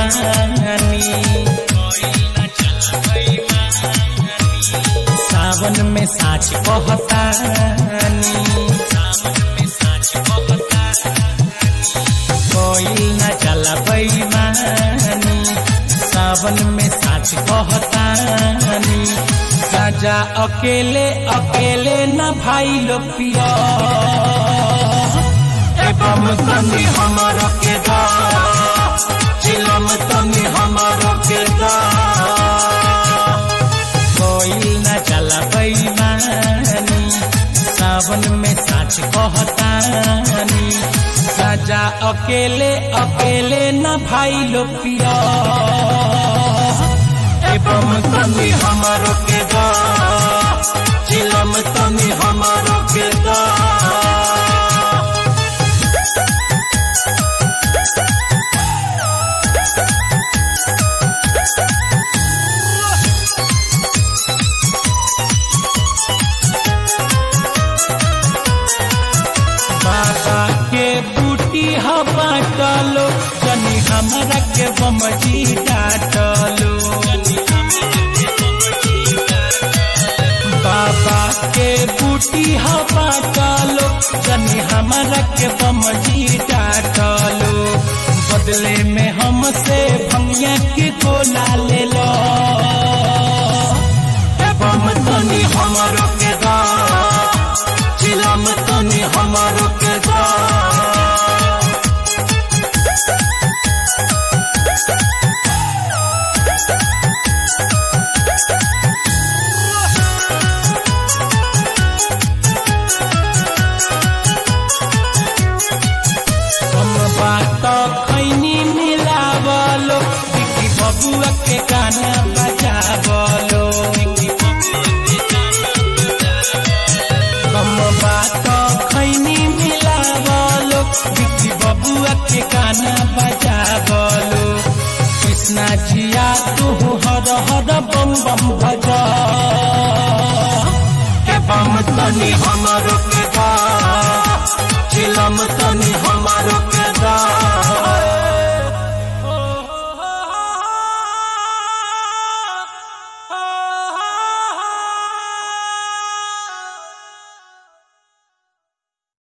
बेईमानी सावन में साच कहतानी कोई न चला बेईमानी सावन में साच कहतानी राजा अकेले अकेले न भाई लो पिया एवं तनी हमर के दा चिलम तनी हमर के दा कोई न चला बेईमानी सावन में साच कहतानी राजा अकेले अकेले न भाई लो पिया एवं तनी हमर के दा चिलम तनी हमर के दा बाबा के बूटी हवा डालो जनी हमरा के बमजी डाटलो बाबा के बूटी हवा डालो जनी हमरा के बमजी डाटलो बदले में हमसे भंगिया के गोला ले लो बम तनी हमरो के दा चिलम तनी हमरो के दा हम बात खैनी मिलावलो बिकी बबुआ के गाना बजावलो हम बात खैनी मिलावलो बिकी बबुआ के गाना बजावलो कृष्णा जिया तू हर हर बम बम भजा के बम तनी हमरो के गा चिलम तनी हम